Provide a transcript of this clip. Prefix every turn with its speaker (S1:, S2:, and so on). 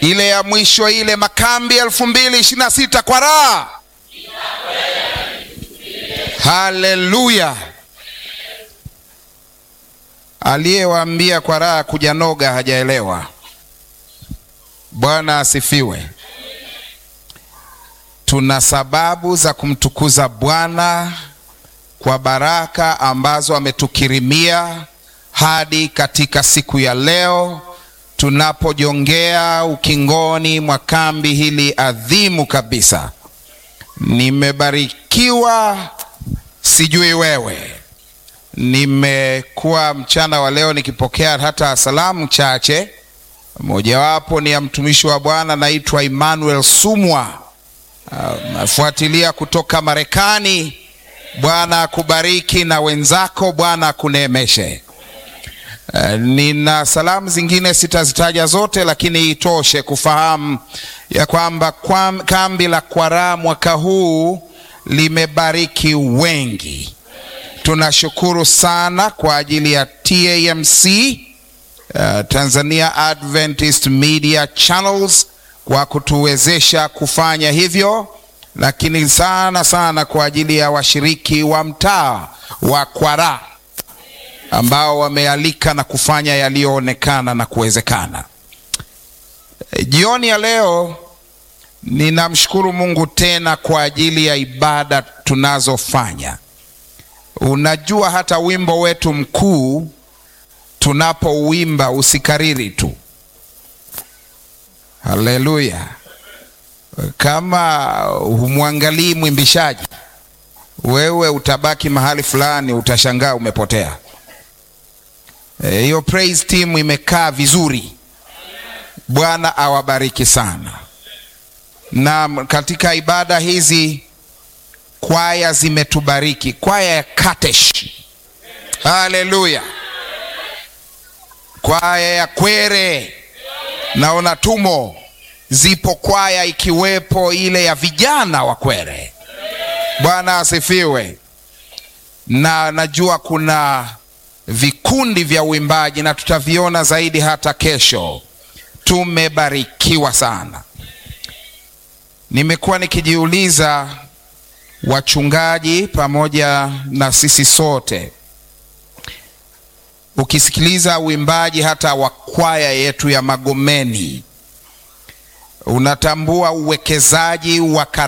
S1: ile ya mwisho, ile makambi elfu mbili ishirini na sita kwa raha. Haleluya! Aliyewaambia kwa raha kuja noga hajaelewa. Bwana asifiwe. Tuna sababu za kumtukuza Bwana kwa baraka ambazo ametukirimia hadi katika siku ya leo tunapojongea ukingoni mwa kambi hili adhimu kabisa. Nimebarikiwa, sijui wewe. Nimekuwa mchana wa leo nikipokea hata salamu chache, mojawapo ni ya mtumishi wa Bwana naitwa Emmanuel Sumwa, nafuatilia uh, kutoka Marekani. Bwana akubariki na wenzako, Bwana akuneemeshe. Uh, nina salamu zingine sitazitaja zote, lakini itoshe kufahamu ya kwamba kwa kambi la Kwaraa mwaka huu limebariki wengi. Tunashukuru sana kwa ajili ya TAMC, uh, Tanzania Adventist Media Channels kwa kutuwezesha kufanya hivyo, lakini sana sana kwa ajili ya washiriki wa mtaa wa Kwaraa ambao wamealika na kufanya yaliyoonekana na kuwezekana. Jioni ya leo ninamshukuru Mungu tena kwa ajili ya ibada tunazofanya. Unajua, hata wimbo wetu mkuu tunapouimba usikariri tu. Haleluya! Kama humwangalii mwimbishaji, wewe utabaki mahali fulani, utashangaa umepotea. Hiyo e, praise team imekaa vizuri. Bwana awabariki sana. Na katika ibada hizi kwaya zimetubariki, kwaya ya Katesh, haleluya, kwaya ya Kwere, naona tumo, zipo kwaya ikiwepo ile ya vijana wa Kwere. Bwana asifiwe. Na najua kuna vikundi vya uimbaji na tutaviona zaidi hata kesho. Tumebarikiwa sana. Nimekuwa nikijiuliza, wachungaji pamoja na sisi sote, ukisikiliza uimbaji hata wa kwaya yetu ya Magomeni, unatambua uwekezaji wa